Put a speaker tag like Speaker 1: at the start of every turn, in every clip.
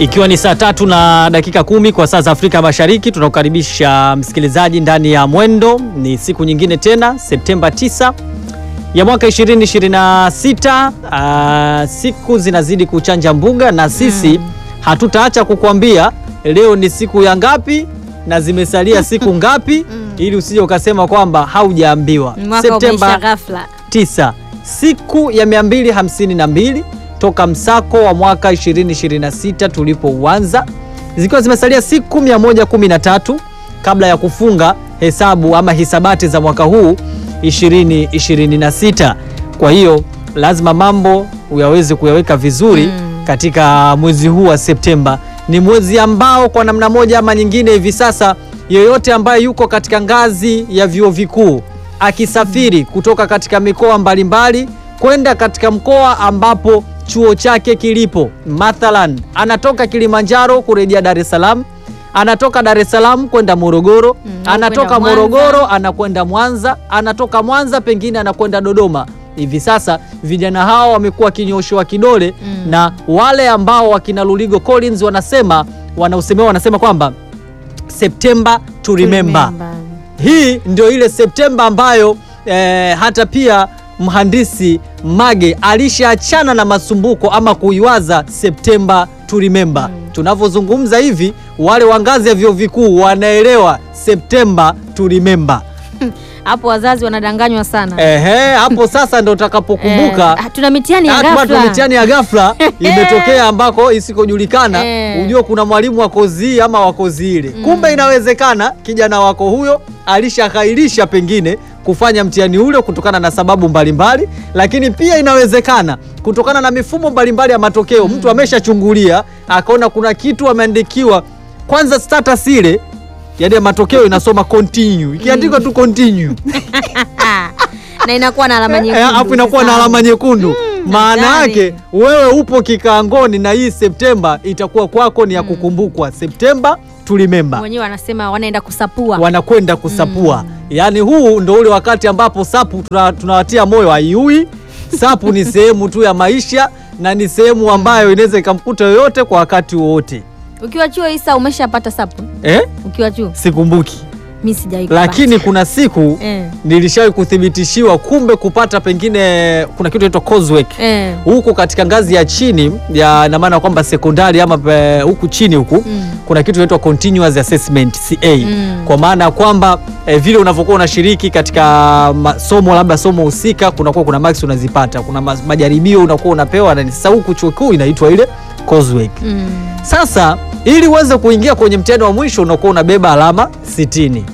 Speaker 1: Ikiwa ni saa tatu na dakika kumi kwa saa za Afrika Mashariki, tunakukaribisha msikilizaji ndani ya Mwendo. Ni siku nyingine tena, Septemba 9 ya mwaka 2026. Uh, siku zinazidi kuchanja mbuga na sisi hatutaacha kukuambia leo ni siku ya ngapi na zimesalia siku ngapi, ili usije ukasema kwamba haujaambiwa.
Speaker 2: Mwaka umeisha ghafla.
Speaker 1: 9 siku ya 252 toka msako wa mwaka 2026 tulipouanza, zikiwa zimesalia siku 113 kabla ya kufunga hesabu ama hisabati za mwaka huu 2026. Kwa hiyo lazima mambo uyaweze kuyaweka vizuri katika mwezi huu wa Septemba. Ni mwezi ambao kwa namna moja ama nyingine hivi sasa yoyote ambaye yuko katika ngazi ya vyuo vikuu akisafiri kutoka katika mikoa mbalimbali kwenda katika mkoa ambapo chuo chake kilipo, mathalan anatoka Kilimanjaro kurejea Dar es Salaam, anatoka Dar es Salaam kwenda Morogoro,
Speaker 2: Mm,
Speaker 1: anatoka
Speaker 2: kwenda Mwanza.
Speaker 1: Morogoro anakwenda Mwanza, anatoka Mwanza pengine anakwenda Dodoma. Hivi sasa vijana hao wamekuwa kinyoshewa kidole
Speaker 2: Mm.
Speaker 1: na wale ambao wakina Luligo Collins wanasema wanausemewa wanasema kwamba September to remember. Hii ndio ile Septemba ambayo eh, hata pia mhandisi Mage alishaachana na masumbuko ama kuiwaza Septemba to remember. Tunavyozungumza hivi, wale wa ngazi ya vyuo vikuu wanaelewa Septemba to remember.
Speaker 2: Hapo wazazi wanadanganywa sana.
Speaker 1: Ehe, hapo sasa ndo utakapokumbuka
Speaker 2: Eh, tuna mitihani ya
Speaker 1: Hata watu
Speaker 2: ghafla.
Speaker 1: mitihani ya ghafla imetokea ambako isikojulikana,
Speaker 2: Eh.
Speaker 1: ujue kuna mwalimu wa kozi hii ama wa kozi ile. Kumbe inawezekana kijana wako huyo alishakairisha pengine kufanya mtihani ule kutokana na sababu mbalimbali, lakini pia inawezekana kutokana na mifumo mbalimbali ya matokeo. Mtu ameshachungulia akaona kuna kitu ameandikiwa, kwanza status ile yaani ya matokeo inasoma continue, ikiandikwa tu continue
Speaker 2: Ah, na inakuwa na alama
Speaker 1: Eh,
Speaker 2: nyekundu.
Speaker 1: alafu inakuwa na
Speaker 2: Sasa.
Speaker 1: alama nyekundu. Maana
Speaker 2: hatari.
Speaker 1: yake wewe upo kikaangoni, na hii Septemba itakuwa kwako ni ya kukumbukwa. Septemba tulimemba,
Speaker 2: Wenyewe wanasema wanaenda kusapua.
Speaker 1: wanakwenda kusapua. Yaani huu ndo ule wakati ambapo sapu tuna- tunawatia moyo haiui. Sapu ni sehemu tu ya maisha na ni sehemu ambayo inaweza ikamkuta yoyote kwa wakati wowote.
Speaker 2: Ukiwa chuo Isa umeshapata sapu?
Speaker 1: Eh?
Speaker 2: Ukiwa chuo?
Speaker 1: Sikumbuki,
Speaker 2: Mimi sijawahi kupata.
Speaker 1: lakini kuna siku
Speaker 2: eh.
Speaker 1: nilishawahi kuthibitishiwa, kumbe kupata pengine kuna kitu inaitwa coursework
Speaker 2: Eh.
Speaker 1: huku katika ngazi ya chini ya na maana kwamba sekondari ama pe- huku chini huku
Speaker 2: Mm.
Speaker 1: kuna kitu inaitwa continuous assessment CA
Speaker 2: Mm.
Speaker 1: kwa maana ya kwamba eh, vile unavyokuwa unashiriki katika masomo labda somo husika kunakuwa kuna marks unazipata, kuna ma- majaribio unakuwa unapewa, na sasa huku chuo kikuu inaitwa ile coursework.
Speaker 2: Mm.
Speaker 1: Sasa ili uweze kuingia kwenye mtihani wa mwisho unakuwa unabeba alama 60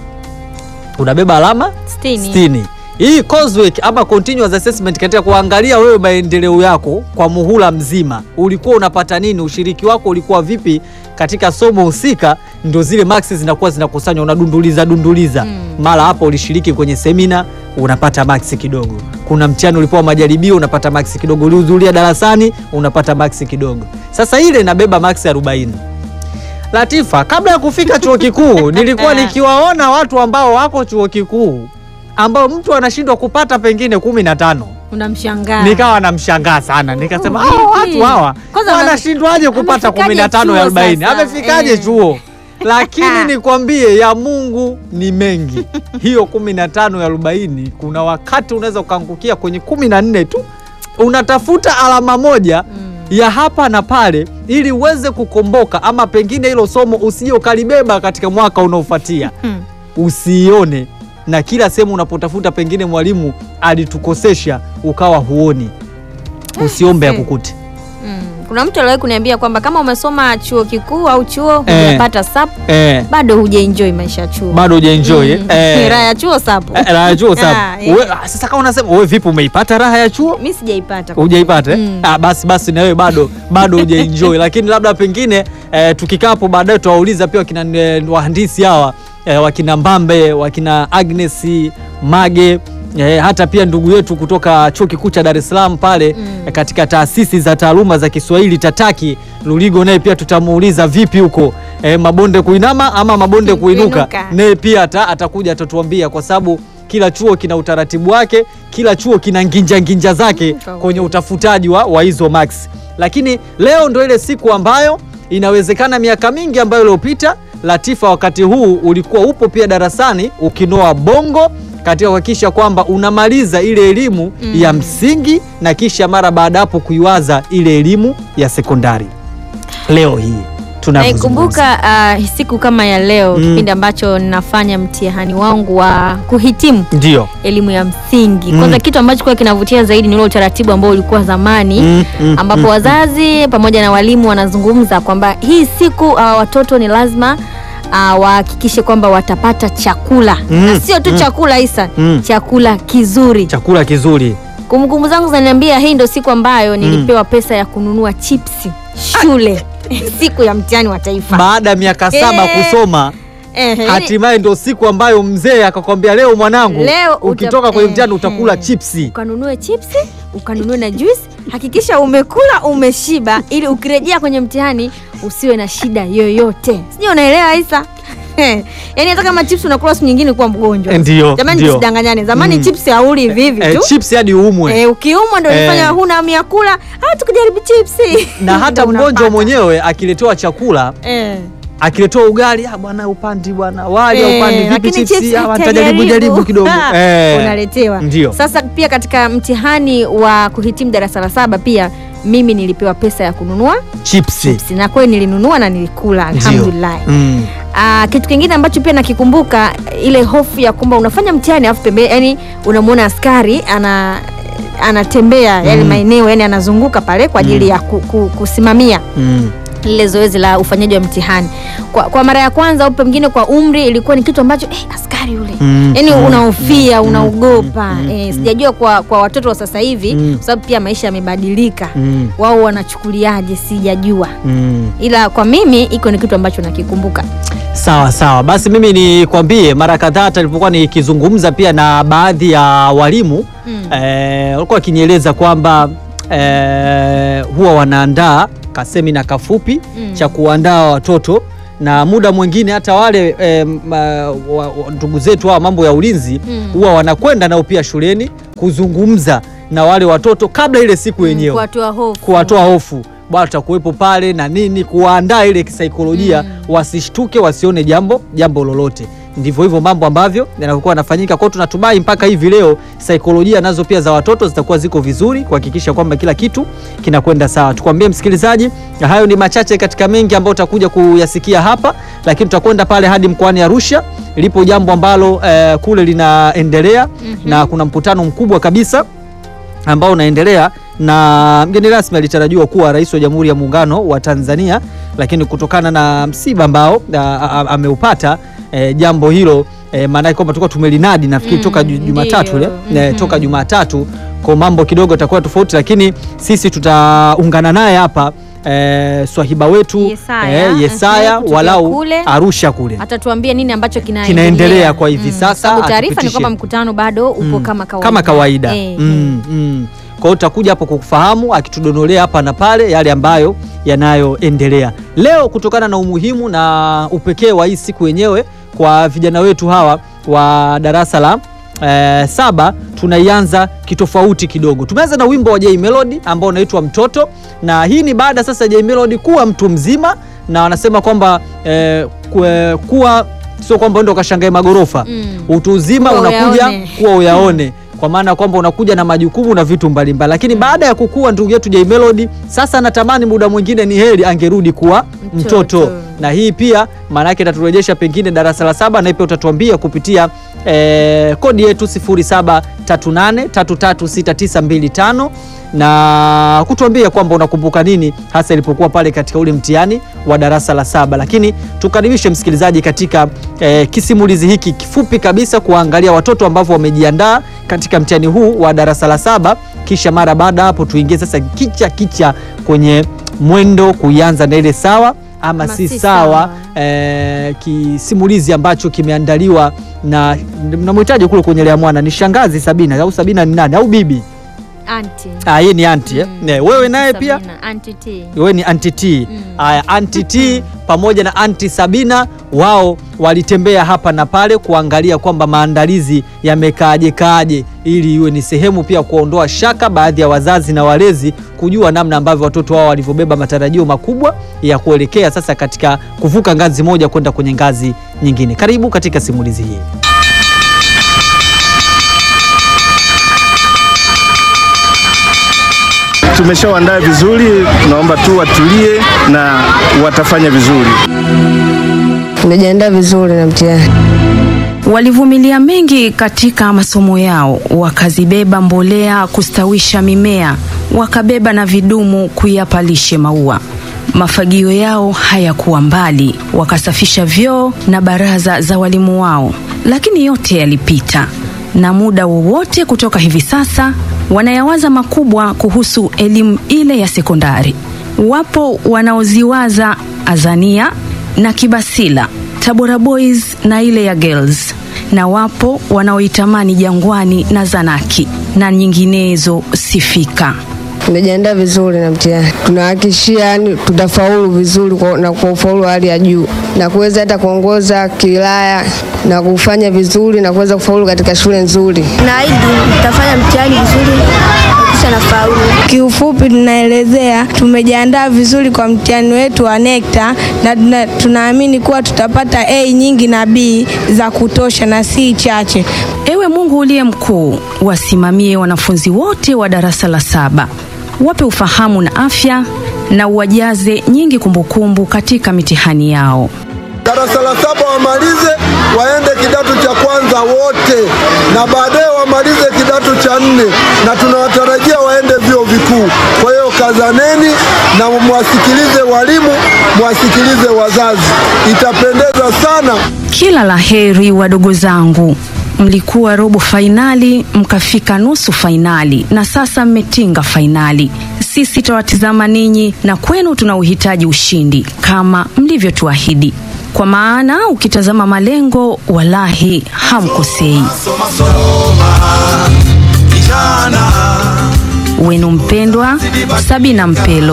Speaker 1: unabeba alama
Speaker 2: Sitini.
Speaker 1: 60. Hii coursework ama continuous assessment katika kuangalia wewe maendeleo yako kwa muhula mzima, ulikuwa unapata nini, ushiriki wako ulikuwa vipi katika somo husika, ndio zile marks zinakuwa zinakusanywa, unadunduliza dunduliza.
Speaker 2: Mm.
Speaker 1: Mara hapo ulishiriki kwenye semina unapata marks kidogo, kuna mtihani ulipewa majaribio unapata marks kidogo, ulihudhuria darasani unapata marks kidogo. Sasa ile inabeba marks 40. Latifa, kabla ya kufika chuo kikuu nilikuwa nikiwaona watu ambao wako chuo kikuu ambao mtu anashindwa kupata pengine kumi na tano
Speaker 2: Unamshangaa.
Speaker 1: nikawa namshangaa sana, nikasema
Speaker 2: Oh,
Speaker 1: hawa
Speaker 2: vipi?
Speaker 1: watu hawa
Speaker 2: Kwanza wana-
Speaker 1: wanashindwaje kupata
Speaker 2: amefikaje
Speaker 1: kumi na tano ya
Speaker 2: chuo
Speaker 1: arobaini?
Speaker 2: sasa?
Speaker 1: Amefikaje
Speaker 2: Eh.
Speaker 1: chuo? Lakini nikwambie ya Mungu ni mengi. Hiyo kumi na tano ya arobaini, kuna wakati unaweza ukaangukia kwenye kumi na nne tu, unatafuta alama moja
Speaker 2: Mm.
Speaker 1: ya hapa na pale ili uweze kukomboka, ama pengine hilo somo usije ukalibeba katika mwaka unaofuatia
Speaker 2: Hmm.
Speaker 1: usiione, na kila sehemu unapotafuta pengine mwalimu alitukosesha ukawa huoni, usiombe
Speaker 2: Eh.
Speaker 1: akukute.
Speaker 2: Mm. Kuna mtu aliwahi kuniambia kwamba kama umesoma chuo kikuu au chuo
Speaker 1: Eh.
Speaker 2: hujapata sapu
Speaker 1: Eh,
Speaker 2: bado hujaenjoy maisha ya chuo.
Speaker 1: bado hujaenjoy
Speaker 2: Mm.
Speaker 1: eh.
Speaker 2: Raha ya chuo sapu.
Speaker 1: Eh, raha ya chuo
Speaker 2: Ah,
Speaker 1: sababu.
Speaker 2: eh.
Speaker 1: Uwe- ah, Sasa kama unasema wewe vipi umeipata raha ya chuo?
Speaker 2: Mimi sijaipata.
Speaker 1: Hujaipata eh?
Speaker 2: Mm.
Speaker 1: Ah, basi basi na wewe bado bado hujaenjoy, lakini labda pengine eh, tukikaa hapo baadaye tutawauliza pia wakina eh, wahandisi hawa eh, wakina Mbambe, wakina Agnes Mage eh, hata pia ndugu yetu kutoka chuo kikuu cha Dar es Salaam pale
Speaker 2: Mm.
Speaker 1: eh, katika taasisi za taaluma za Kiswahili Tataki Luligo, naye pia tutamuuliza vipi huko eh, mabonde kuinama ama mabonde kuinuka,
Speaker 2: Kuinuka.
Speaker 1: naye pia ata, atakuja atatuambia kwa sababu kila chuo kina utaratibu wake, kila chuo kina nginja nginja zake
Speaker 2: Mm, kwa
Speaker 1: kwenye
Speaker 2: kweli.
Speaker 1: utafutaji wa, wa hizo marks. Lakini leo ndo ile siku ambayo inawezekana miaka mingi ambayo iliyopita Latifa, wakati huu ulikuwa upo pia darasani ukinoa bongo katika kuhakikisha kwamba unamaliza ile elimu
Speaker 2: Mm.
Speaker 1: ya msingi na kisha mara baada hapo kuiwaza ile elimu ya sekondari. Leo hii tunavyozungumza.
Speaker 2: Naikumbuka uh, siku kama ya leo
Speaker 1: Mm.
Speaker 2: kipindi ambacho ninafanya mtihani wangu wa kuhitimu
Speaker 1: ndio
Speaker 2: elimu ya msingi.
Speaker 1: Mm.
Speaker 2: Kwanza kitu ambacho kwa kinavutia zaidi ni ule utaratibu ambao ulikuwa zamani
Speaker 1: Mm, mm,
Speaker 2: ambapo
Speaker 1: mm.
Speaker 2: wazazi pamoja na walimu wanazungumza kwamba hii siku uh, watoto ni lazima uh, wahakikishe kwamba watapata chakula
Speaker 1: Mm,
Speaker 2: na sio tu
Speaker 1: mm.
Speaker 2: chakula Isa,
Speaker 1: Mm.
Speaker 2: chakula kizuri.
Speaker 1: chakula kizuri
Speaker 2: Kumbukumbu zangu zinaniambia hii ndo siku ambayo nilipewa pesa ya kununua chipsi shule siku ya mtihani wa taifa.
Speaker 1: baada ya miaka saba
Speaker 2: Eh.
Speaker 1: kusoma
Speaker 2: Ehe,
Speaker 1: hatimaye ndo siku ambayo mzee akakwambia leo mwanangu
Speaker 2: Leo uta-
Speaker 1: ukitoka kwenye mtihani
Speaker 2: eh,
Speaker 1: utakula
Speaker 2: eh.
Speaker 1: chipsi
Speaker 2: ukanunue chipsi ukanunue na juice. Hakikisha umekula umeshiba, ili ukirejea kwenye mtihani usiwe na shida yoyote. Sijui unaelewa Isa? Yaani hata kama chips unakula siku nyingine kuwa mgonjwa.
Speaker 1: Ndio,
Speaker 2: Jamani,
Speaker 1: ndio.
Speaker 2: tusidanganyane. Zamani
Speaker 1: Mm.
Speaker 2: chips hauli hivi hivi
Speaker 1: eh,
Speaker 2: tu.
Speaker 1: chips hadi uumwe
Speaker 2: Eh, ukiumwa ndio
Speaker 1: Eh.
Speaker 2: unafanya huna hamu ya kula, ah tukijaribu chipsi.
Speaker 1: na hata
Speaker 2: Ndio
Speaker 1: mgonjwa
Speaker 2: unapata.
Speaker 1: mwenyewe akiletewa chakula
Speaker 2: Eh.
Speaker 1: akiletewa ugali ah, bwana upandi bwana wali
Speaker 2: Eh,
Speaker 1: upandi vipi
Speaker 2: lakini
Speaker 1: chipsi
Speaker 2: chips
Speaker 1: ah, nitajaribu
Speaker 2: utajaribu.
Speaker 1: jaribu kidogo
Speaker 2: Ah,
Speaker 1: eh,
Speaker 2: unaletewa
Speaker 1: ndio
Speaker 2: sasa pia katika mtihani wa kuhitimu darasa la saba pia mimi nilipewa pesa ya kununua
Speaker 1: chipsi
Speaker 2: chips na kweli nilinunua na nilikula
Speaker 1: Ndio.
Speaker 2: alhamdulillah
Speaker 1: Mm.
Speaker 2: Ah, kitu kingine ambacho pia nakikumbuka ile hofu ya kwamba unafanya mtihani alafu pembeni yani unamwona askari ana anatembea yale
Speaker 1: Mm.
Speaker 2: maeneo yani anazunguka pale kwa ajili ya ku, ku, kusimamia
Speaker 1: Mm.
Speaker 2: lile zoezi la ufanyaji wa mtihani kwa, kwa mara ya kwanza au pengine kwa umri ilikuwa ni kitu ambacho eh, askari yule
Speaker 1: Mm.
Speaker 2: yani
Speaker 1: Mm.
Speaker 2: unahofia
Speaker 1: Mm.
Speaker 2: unaogopa
Speaker 1: Mm.
Speaker 2: eh, sijajua kwa, kwa watoto wa sasa hivi
Speaker 1: Mm.
Speaker 2: kwa sababu pia maisha yamebadilika
Speaker 1: Mm.
Speaker 2: wao wanachukuliaje sijajua
Speaker 1: Mm.
Speaker 2: ila kwa mimi iko ni kitu ambacho nakikumbuka
Speaker 1: Sawa sawa, basi mimi nikwambie, mara kadhaa hata nilipokuwa nikizungumza pia na baadhi ya walimu
Speaker 2: Mm.
Speaker 1: eh, walikuwa wakinieleza kwamba eh, huwa wanaandaa kasemina kafupi
Speaker 2: Mm.
Speaker 1: cha kuandaa watoto na muda mwingine hata wale eh, ma- wa- wa- ndugu zetu hawa mambo ya ulinzi
Speaker 2: Mm.
Speaker 1: huwa wanakwenda nao pia shuleni kuzungumza na wale watoto kabla ile siku yenyewe
Speaker 2: kuwatoa hofu
Speaker 1: kuwatoa hofu bwana tutakuwepo pale na nini kuwaandaa ile kisaikolojia
Speaker 2: Mm.
Speaker 1: wasishtuke wasione jambo jambo lolote ndivyo hivyo mambo ambavyo yanakuwa yanafanyika kwao tunatumai mpaka hivi leo saikolojia nazo pia za watoto zitakuwa ziko vizuri kuhakikisha kwamba kila kitu kinakwenda sawa tukwambie msikilizaji na hayo ni machache katika mengi ambayo utakuja kuyasikia hapa lakini tutakwenda pale hadi mkoani arusha lipo jambo ambalo eh, kule linaendelea
Speaker 2: Mhm.
Speaker 1: na kuna mkutano mkubwa kabisa ambao unaendelea na mgeni rasmi alitarajiwa kuwa rais wa Jamhuri ya Muungano wa Tanzania, lakini kutokana na msiba ambao a- a- ameupata e, jambo hilo e, maanake kwamba tulikuwa tumelinadi nafikiri
Speaker 2: Mm,
Speaker 1: toka ju- Jumatatu ile
Speaker 2: ndio.
Speaker 1: e,
Speaker 2: Mhm.
Speaker 1: toka Jumatatu kwa mambo kidogo yatakuwa tofauti, lakini sisi tutaungana naye hapa e, swahiba wetu
Speaker 2: Yesaya,
Speaker 1: e, Yesaya
Speaker 2: mhm, kutokea
Speaker 1: walau
Speaker 2: kule.
Speaker 1: Arusha kule
Speaker 2: atatuambia nini ambacho kinaendelea
Speaker 1: Kinaendelea kwa hivi sasa,
Speaker 2: sababu taarifa ni
Speaker 1: atupitishe.
Speaker 2: kwamba mkutano bado upo
Speaker 1: Mm.
Speaker 2: kama kawaida
Speaker 1: kama kawaida
Speaker 2: Eh,
Speaker 1: mm, mm. Kwa hiyo tutakuja hapo kukufahamu akitudonolea hapa na pale yale ambayo yanayoendelea leo, kutokana na umuhimu na upekee wa hii siku yenyewe kwa vijana wetu hawa wa darasa la eh, saba tunaianza kitofauti kidogo. Tumeanza na wimbo wa Jay Melody ambao unaitwa Mtoto, na hii ni baada sasa Jay Melody kuwa mtu mzima, na wanasema kwamba eh, kue- kuwa sio kwamba ndo kashangae magorofa
Speaker 2: Mm.
Speaker 1: utu uzima
Speaker 2: Kuwa
Speaker 1: unakuja
Speaker 2: uyaone.
Speaker 1: kuwa uyaone kwa maana ya kwamba unakuja na majukumu na vitu mbalimbali, lakini baada ya kukua ndugu yetu Jay Melody sasa natamani muda mwingine ni heri angerudi kuwa mtoto,
Speaker 2: Mtoto.
Speaker 1: na hii pia maana yake itaturejesha pengine darasa la saba, na pia utatuambia kupitia eh, kodi yetu 0738336925 na kutuambia kwamba unakumbuka nini hasa ilipokuwa pale katika ule mtihani wa darasa la saba. Lakini tukaribishe msikilizaji katika eh, kisimulizi hiki kifupi kabisa kuangalia watoto ambavyo wamejiandaa katika mtihani huu wa darasa la saba, kisha mara baada hapo tuingie sasa kicha kicha kwenye mwendo kuianza na ile sawa ama
Speaker 2: Ama
Speaker 1: si
Speaker 2: si
Speaker 1: sawa,
Speaker 2: sawa.
Speaker 1: eh, kisimulizi ambacho kimeandaliwa na namhitaji kule kwenye Lea Mwana ni shangazi Sabina au Sabina ni nani au bibi?
Speaker 2: Auntie.
Speaker 1: Ah, yeye ni anti eh?
Speaker 2: Mm.
Speaker 1: Ne, wewe naye
Speaker 2: Sabina,
Speaker 1: pia
Speaker 2: Auntie T.
Speaker 1: wewe ni anti T.
Speaker 2: Mm.
Speaker 1: Haya, anti T pamoja na anti Sabina wao walitembea hapa na pale kuangalia kwamba maandalizi yamekaaje kaaje, ili iwe ni sehemu pia kuondoa shaka baadhi ya wazazi na walezi kujua namna ambavyo watoto wao walivyobeba matarajio makubwa ya kuelekea sasa katika kuvuka ngazi moja kwenda kwenye ngazi nyingine. Karibu katika simulizi hii.
Speaker 3: Tumeshawaandaa vizuri, tunaomba tu watulie na watafanya vizuri.
Speaker 4: Tumejiandaa vizuri na mtihani.
Speaker 5: Walivumilia mengi katika masomo yao, wakazibeba mbolea kustawisha mimea, wakabeba na vidumu kuyapa lishe maua. Mafagio yao hayakuwa mbali, wakasafisha vyoo na baraza za walimu wao, lakini yote yalipita, na muda wowote kutoka hivi sasa wanayawaza makubwa kuhusu elimu ile ya sekondari. Wapo wanaoziwaza Azania na Kibasila, Tabora Boys na ile ya Girls, na wapo wanaoitamani Jangwani na Zanaki na nyinginezo sifika.
Speaker 4: Tumejiandaa vizuri na mtihani. Tunahakikishia yani tutafaulu vizuri kwa, na kwa ufaulu wa hali ya juu na kuweza hata kuongoza kilaya na kufanya vizuri na kuweza kufaulu katika shule nzuri.
Speaker 6: Naahidi nitafanya mtihani vizuri kisha nafaulu.
Speaker 7: Kiufupi tunaelezea tumejiandaa vizuri kwa mtihani wetu wa NECTA na tuna, tunaamini kuwa tutapata A nyingi na B za kutosha na si chache.
Speaker 5: Ewe Mungu uliye mkuu, wasimamie wanafunzi wote wa darasa la saba, wape ufahamu na afya na uwajaze nyingi kumbukumbu katika mitihani yao.
Speaker 8: darasa la saba wamalize waende kidato cha kwanza wote, na baadaye wamalize kidato cha nne, na tunawatarajia waende vyuo vikuu. Kwa hiyo kazaneni na mwasikilize walimu, mwasikilize wazazi, itapendeza sana.
Speaker 5: Kila la heri wadogo zangu, mlikuwa robo fainali mkafika nusu fainali na sasa mmetinga fainali. Sisi tawatizama ninyi na kwenu tuna uhitaji ushindi kama mlivyotuahidi, kwa maana ukitazama malengo, walahi hamkosei. Wenu mpendwa Sabina Mpelo.